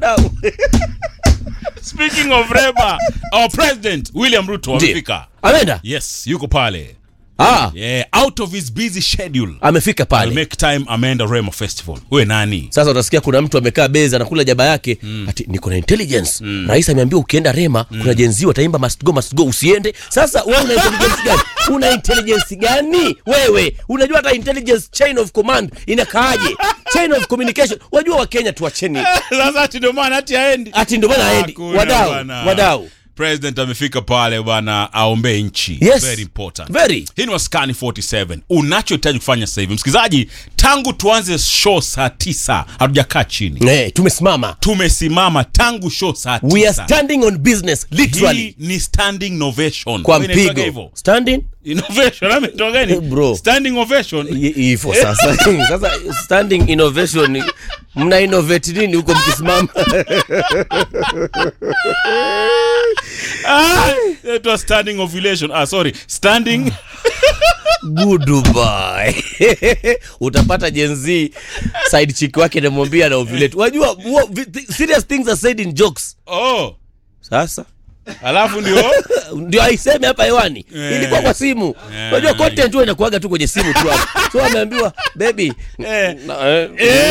Wadau. Speaking of Rema, our president William Ruto Ndiyo. amefika. Ameenda? Yes, yuko pale. Ah, Yeah, out of his busy schedule. amefika I'll pale. make time ameenda Rema Festival. Wewe nani? Sasa utasikia kuna mtu amekaa beza anakula jaba yake ati niko na intelligence. Rais ameambia ukienda Rema kuna jenzi wataimba must go must go usiende. Sasa wewe una intelligence gani? Una intelligence gani? Wewe unajua hata intelligence chain of command inakaaje? Chain of communication. Wajua wa Kenya tuacheni. Sasa ati ndio maana ati haendi. Ati ndio maana haendi. Hakuna Wadau, bwana. wadau. President amefika pale bwana aombee nchi. Yes. Very important. Very. Hii ni Waskani 47. Unachohitaji kufanya sasa hivi, msikilizaji, tangu tuanze show saa tisa hatujakaa chini, Eh, tumesimama. tumesimama tangu show saa We are tisa. standing on business literally. Hii ni standing novation. Kwa Wewe inaitwaga mpigo. hivyo? Standing? Innovation ametoka gani? Bro. Standing ovation. I- hivyo sasa sasa standing innovation mna innovate nini huko mkisimama Ah, it was standing ovulation. Ah, sorry. Standing goodbye utapata jenzi side chick wake namwambia na ovulate wajua wa- vi- serious things are said in jokes oh. sasa Alafu ndio ndio aiseme hapa hewani Eh. ilikuwa kwa simu Eh. unajua content huwa inakuaga tu kwenye simu tu hapo so ameambiwa baby eh. na- eh,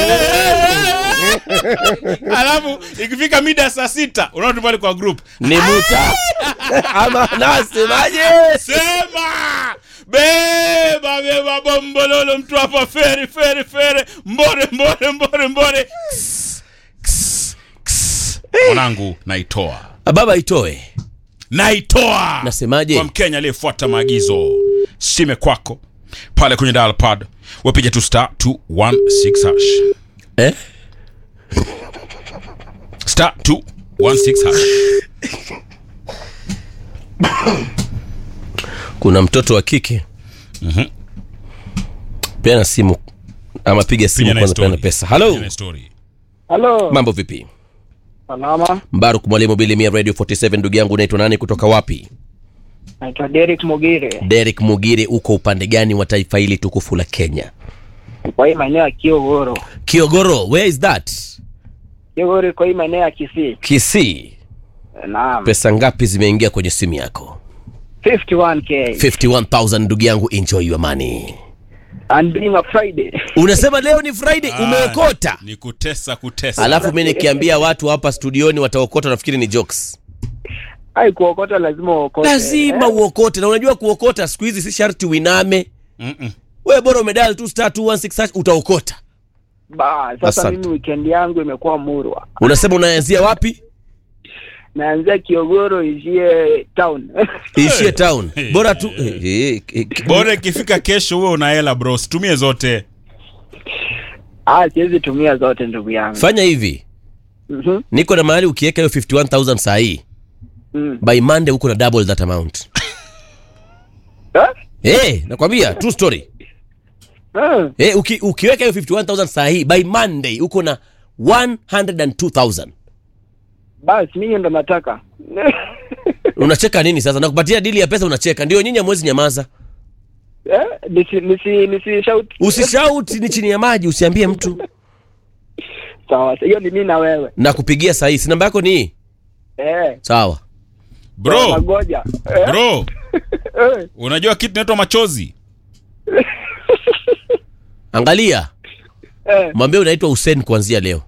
Alafu ikifika mida ya saa sita unaona tu pale kwa group. ni muta ama nasemaje Sema! Beba beba bombololo mtu hapa feri feri feri mbore mbore mbore mbore. Ks, ks, ks. Mwanangu naitoa. baba itoe Naitoa. Nasemaje? Kwa Mkenya aliyefuata maagizo. Sime kwako. Pale kwenye dial pad. Wapiga tu star 216 hash. eh? Star 216 hash. kuna mtoto wa kike peana simu ama piga simu Piga na kwanza story. peana pesa halo Piga na story. Halo, mambo vipi salama. mbaruk mwalimu bilimia radio 47 ndugu yangu unaitwa nani kutoka wapi Naitwa Derek Mugire, derek mugire uko upande gani wa taifa hili tukufu la kenya kwa hii maeneo ya Kiogoro. kiogoro where is that Kiogoro iko hii maeneo ya Kisii. kisii Naam, pesa ngapi zimeingia kwenye simu yako 51k 51000 ndugu yangu enjoy your money and being a Friday. unasema leo ni friday Ah, umeokota Ni kutesa kutesa. alafu mi nikiambia watu hapa studioni wataokota nafikiri ni jokes Ai, kuokota lazima uokote. lazima Eh, uokote na unajua kuokota siku hizi si sharti uiname Mm-mm. we bora umedal tu star 216 hash, utaokota Ba, sasa Asante. mimi weekend yangu imekuwa murwa. unasema unaanzia wapi Naanzia Kiogoro ishie town. ishie town Hey. bora tu eh, eh, eh, Bora ikifika kesho uwe una hela bro, situmie zote. ah, siwezi tumia zote ndugu yangu. fanya hivi Mhm. niko na mahali ukiweka hiyo 51000 saa hii Mm. by monday uko na double that amount Eh? hey, nakwambia true story Eh, hey, uki, ukiweka hiyo 51000 saa hii by monday uko na 102000 Basi mimi ndo nataka. unacheka nini sasa nakupatia dili ya pesa unacheka ndio nyinyi amwezi nyamaza Eh, nisi nisi nisi shout. usishauti ni chini ya maji usiambie mtu Sawa, hiyo ni mimi na wewe. na kupigia saa hii si namba yako ni hii Eh. sawa Bro, Nagoja. Eh, bro, eh. unajua kitu inaitwa machozi? angalia Eh. mwambie unaitwa Hussein kuanzia leo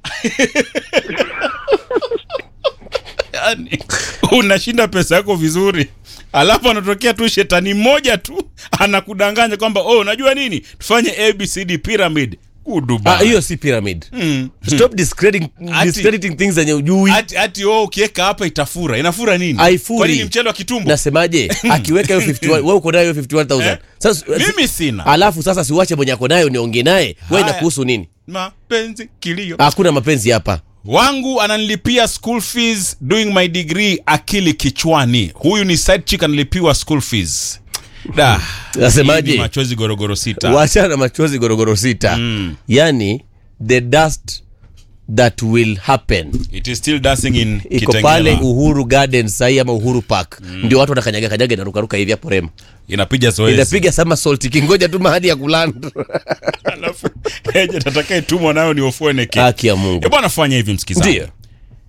Yaani unashinda pesa yako vizuri. Alafu anatokea tu shetani mmoja tu anakudanganya kwamba oh, unajua nini? Tufanye ABCD pyramid. Kuduba. Ah, hiyo si pyramid Mm. stop discrediting, Ati- discrediting things zenye ujui Ati ati oh, ukiweka hapa itafura. Inafura nini? Haifuri. Kwa nini mchele wa kitumbo? nasemaje akiweka hiyo 51 wewe uko nayo hiyo 51000 Eh? sasa Mimi sina. alafu sasa siwache mwenye ako nayo niongee naye wewe Haya. inakuhusu nini Mapenzi kilio. hakuna mapenzi hapa wangu ananilipia school fees doing my degree akili kichwani huyu ni side chick analipiwa school fees da Nasemaje? hii ni machozi gorogoro sita wachana na machozi gorogoro sita Mm. yani the dust that will happen it is still dancing in iko Kitengela. pale uhuru garden sahii ama uhuru park ndio watu wanakanyaga kanyaga inarukaruka hivi hapo rema inapiga zoezi inapiga somersault ikingoja tu mahali ya kulanda alafu eje tatakaye tumwa nayo ni ofueneke haki ya mungu e bwana fanya hivi msikizaji Ndiyo.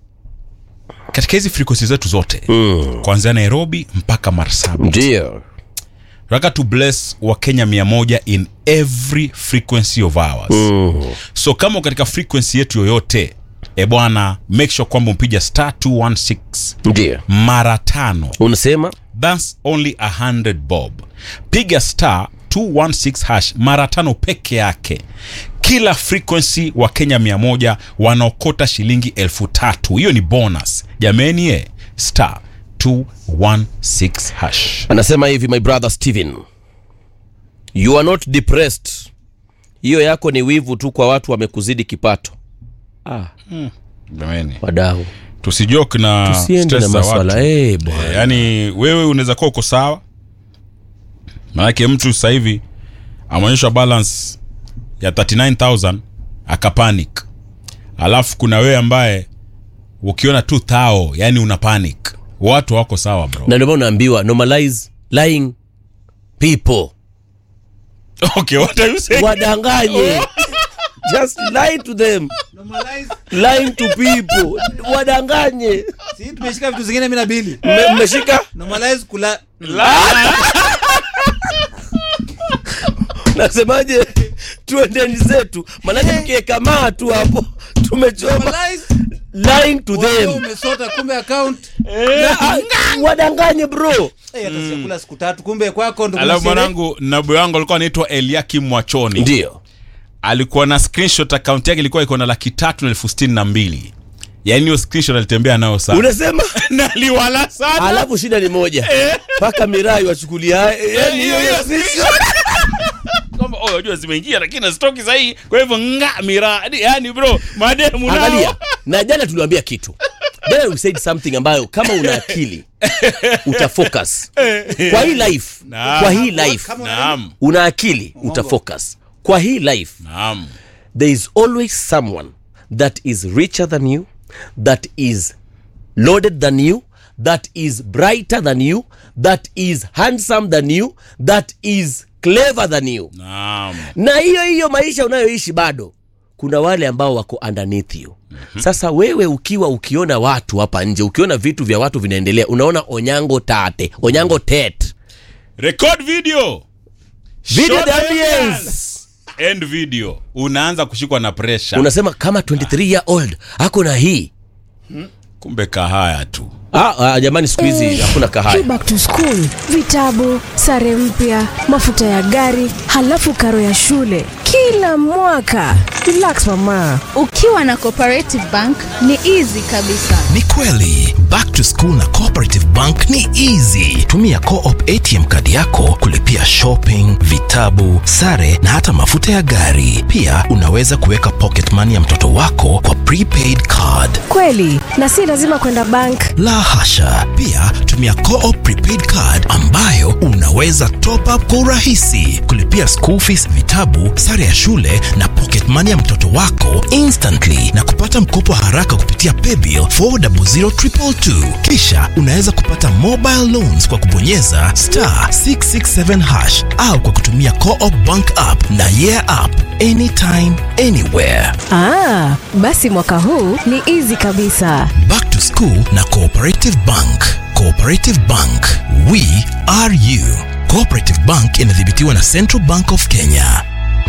katika hizi frequency zetu zote Mm. kuanzia nairobi mpaka marsabit ndio tunataka to bless wakenya mia moja in every frequency of ours Mm. so kama uko katika frequency yetu yoyote e bwana make sure kwamba umpiga star 216 ndio mara tano unasema thats only 100 bob piga star 216 hash mara tano peke yake kila frequency wa kenya 100 wanaokota shilingi elfu tatu hiyo ni bonus jameni e star 216 hash anasema hivi my brother steven you are not depressed hiyo yako ni wivu tu kwa watu wamekuzidi kipato ah, jameni wadau tusijoke na tusiende na stress za maswala watu eh, bwana Eh, yaani wewe unaweza kuwa uko sawa maanake mtu sasa hivi ameonyeshwa balance ya 39000 akapanic alafu kuna wewe ambaye ukiona tu thao yani una panic watu wako sawa bro na ndio maana unaambiwa normalize lying people okay what are you saying wadanganye just lie to them lying to people wadanganye si tumeshika vitu zingine mi na bili Mme- mmeshika normalize kula nasemaje tuendeni zetu manake mkiekamaa tu hapo tumechoma normalize lying to wewe them umesota kumbe account Na, ah, wadanganye bro eh hata sijakula siku tatu kumbe kwako ndo alafu kuna sherehe. mwanangu nabu yangu alikuwa anaitwa eliakim mwachoni ndio alikuwa na screenshot akaunti yake ilikuwa iko na laki tatu na elfu sitini na mbili yaani hiyo screenshot alitembea nayo sana unasema naliwala sana alafu shida ni moja mpaka mirai wachukulia yani hiyo hiyo sisi kwamba oh, unajua zimeingia lakini nazitoki sahii kwa hivyo nga miradi yani bro mademu nao. angalia na jana tuliwambia kitu jana we said something ambayo kama una akili utafocus kwa hii life Naam. kwa hii life Kama naam una akili utafocus kwa hii life naam there is always someone that is richer than you that is loaded than you that is brighter than you that is handsome than you that is clever than you naam na hiyo hiyo maisha unayoishi bado kuna wale ambao wako underneath you mm-hmm. sasa wewe ukiwa ukiona watu hapa nje ukiona vitu vya watu vinaendelea unaona onyango tate onyango tet record video Video Show the the audience. evidence. end video unaanza kushikwa na pressure unasema kama 23 year old ako na hii kumbe kahaya tu ah, ah, jamani siku hizi hakuna Hii kahaya back to school, vitabu, sare mpya, mafuta ya gari, halafu karo ya shule kila mwaka. Relax mama. ukiwa na cooperative bank ni easy kabisa ni kweli back to school na cooperative bank ni easy tumia coop atm kadi yako kulipia shopping vitabu sare na hata mafuta ya gari pia unaweza kuweka pocket money ya mtoto wako kwa prepaid card Kweli, na si lazima kwenda bank. la hasha pia tumia coop prepaid card ambayo unaweza top up kwa urahisi kulipia school fees vitabu sare ya shule na pocket money ya mtoto wako instantly na kupata mkopo haraka kupitia paybill 400222 kisha unaweza kupata mobile loans kwa kubonyeza star 667 hash au kwa kutumia coop bank app na yeah app anytime anywhere Ah, basi mwaka huu ni easy kabisa. Back to School na Cooperative Bank. Cooperative Bank, we are you. Cooperative Bank inadhibitiwa na Central Bank of Kenya.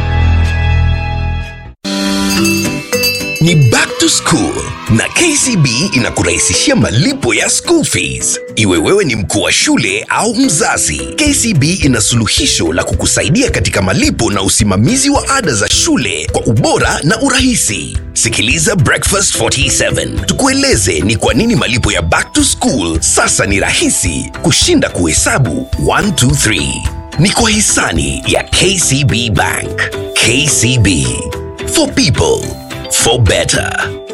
ni back to school na kcb inakurahisishia malipo ya school fees iwe wewe ni mkuu wa shule au mzazi kcb ina suluhisho la kukusaidia katika malipo na usimamizi wa ada za shule kwa ubora na urahisi sikiliza breakfast 47 tukueleze ni kwa nini malipo ya back to school sasa ni rahisi kushinda kuhesabu 123 ni kwa hisani ya kcb bank kcb for people for better.